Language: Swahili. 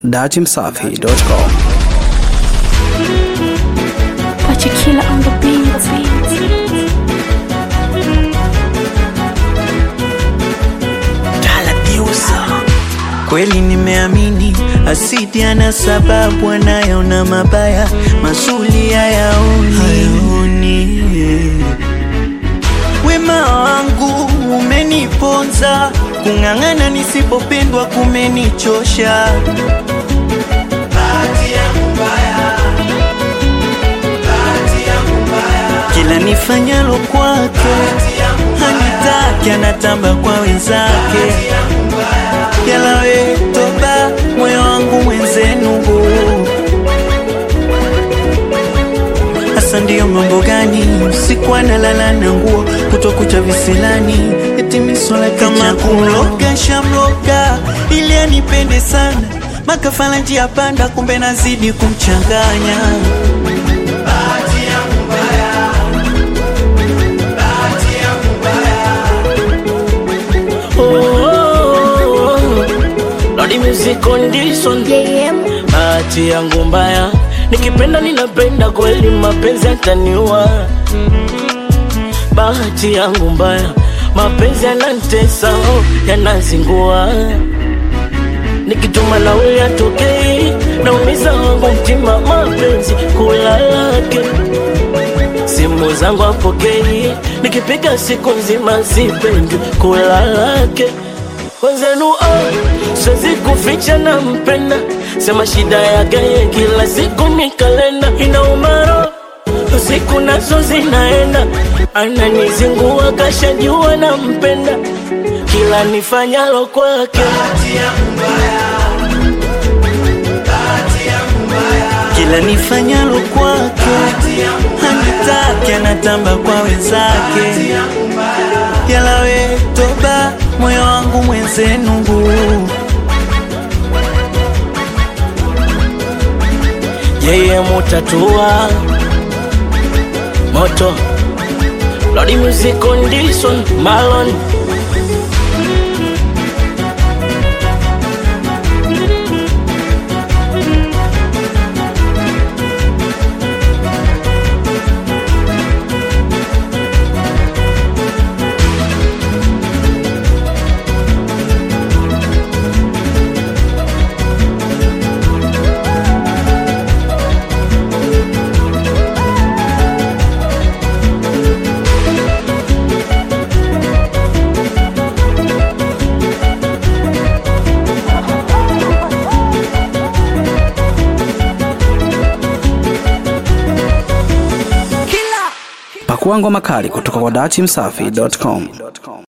datimsafi.com. Pachikila on the beat. Kweli nimeamini asidi ana sababu, anayaona mabaya mazuri hayaoni. hayaoni. Wema wangu umeniponza, kung'ang'ana nisipopendwa kumenichosha. Bahati yangu mbaya, bahati yangu mbaya. Kila nifanyalo kwake hanitaki, anatamba kwa wenzake yalawe toba moyo wangu mwenzenu hasa ndiyo mambo gani usiku analala na nguo kutokucha visilani eti misola kama kumloga shamloga ili anipende sana makafala njia panda kumbe nazidi kumchanganya Bahati yangu mbaya, bahati yangu mbaya. Lodi music condition Bahati yangu mbaya Nikipenda ninapenda kweli mapenzi yataniua Bahati yangu mbaya Mapenzi yanantesa oh, yanazingua Nikituma nauli atokei Naumiza wangu mtima mapenzi kulalake Simu zangu apokei Nikipiga siku nzima sipendi kulalake wenzenu oh, siwezi kuficha na mpenda sema shida yake ye kila siku ni kalenda inaumaro usiku nazo zinaenda ananizingua kashajua na mpenda kila nifanyalo kwake kila nifanyalo kwake hanitaki, anatamba kwa wenzake. Yalawe toba moyo wangu mwenzenu yeye mutatua moto Lodi music condition Malon Pakua ngoma kali kutoka kwa datimsafi.com.